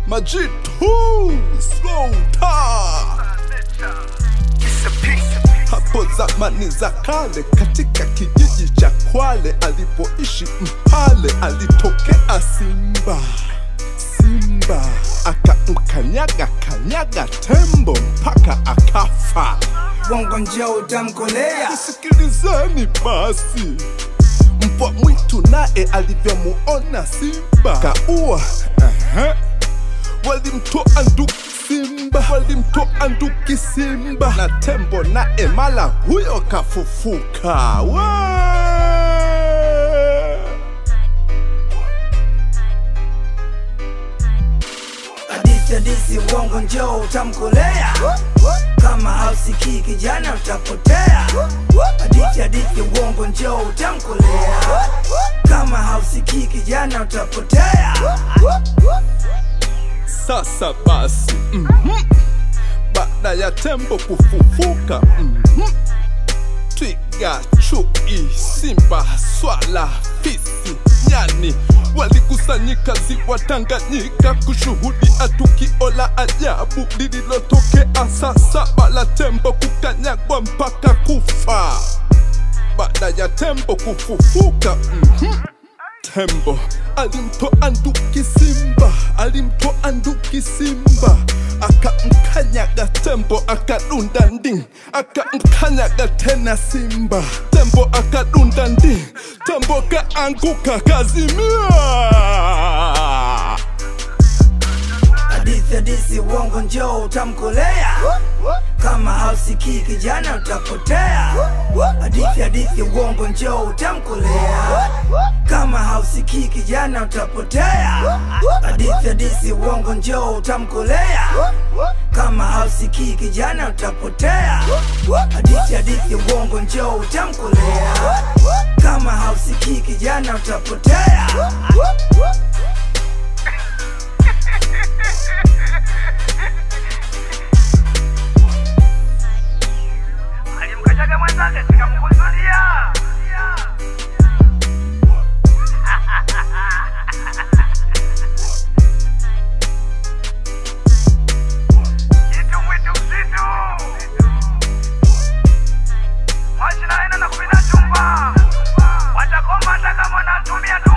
majitu slow taa hapo zamani za kale katika kijiji cha Kwale alipoishi Mpale alitokea simba. Simba akamkanyaga kanyaga tembo mpaka akafa. Bongo njoo utamkolea Sikilizeni basi, mbwa mwitu naye alivyomuona simba kaua. Ehe. Walimtoa nduki simba, walimtoa nduki simba, na tembo naye mala huyo kafufuka. Wee! hadithi hadithi uongo njoo utamkolea kama hausikii kijana utapotea hadithi hadithi uongo njoo utamkolea kama hausikii kijana utapotea Sasa basi, mhm. baada ya tembo kufufuka, mhm. twiga, chui, simba, swala, fisi, nyani walikusanyika ziwa Tanganyika kushuhudia tukio la ajabu lililotokea saa saba la tembo kukanyagwa mpaka kufa. Baada ya tembo kufufuka, mhm. Tembo alimtoa nduki simba, alimtoa nduki simba, akamkanyaga tembo, akadunda ndi, akamkanyaga tena simba, tembo akadunda ndi, tembo kaanguka kazimia. hadithi hadithi uongo njoo utamkolea kama hausikii kijana utapotea hadithi hadithi uongo njoo utamkolea kama hausikii kijana utapotea hadithi hadithi uongo njoo utamkolea kama hausikii kijana utapotea hadithi hadithi uongo njoo utamkolea kama hausikii kijana utapotea alimkanyaga mwenzake sikamkusudia jitu mwitu msitu moshi naenda na kupita chumba watakoma hata kama unatumia